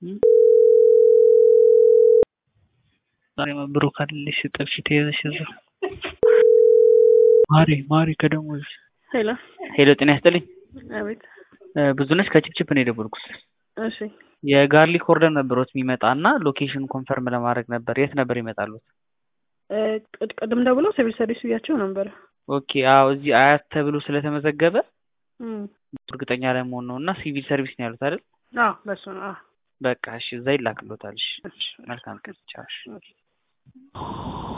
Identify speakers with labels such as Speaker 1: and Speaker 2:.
Speaker 1: ዛሬ መብሩክ አለሽ ጥብሽ ተይዘሽ እዛ ማሪ ማሪ ከደሞዝ
Speaker 2: ሄሎ
Speaker 1: ሄሎ ጤና ይስጥልኝ
Speaker 2: አቤት
Speaker 1: ብዙነሽ ከችፕችፕ ነው የደወልኩት
Speaker 2: እሺ
Speaker 1: የጋርሊክ ኦርደር ነበሮት የሚመጣ እና ሎኬሽን ኮንፈርም ለማድረግ ነበር የት ነበር ይመጣሉት
Speaker 2: እ ቅድ- ቅድም ደውሎ ሲቪል ሰርቪስ ብያቸው ነበር
Speaker 1: ኦኬ አዎ እዚህ አያት ተብሎ ስለተመዘገበ
Speaker 2: እም።
Speaker 1: እርግጠኛ ለመሆን ነው እና ሲቪል ሰርቪስ ነው ያሉት አይደል
Speaker 2: አዎ በሱ ነው አዎ
Speaker 1: በቃ እሺ እዛ ይላክሎታል እሺ
Speaker 2: እሺ
Speaker 1: መልካም ቀን ቻው እሺ
Speaker 2: እሺ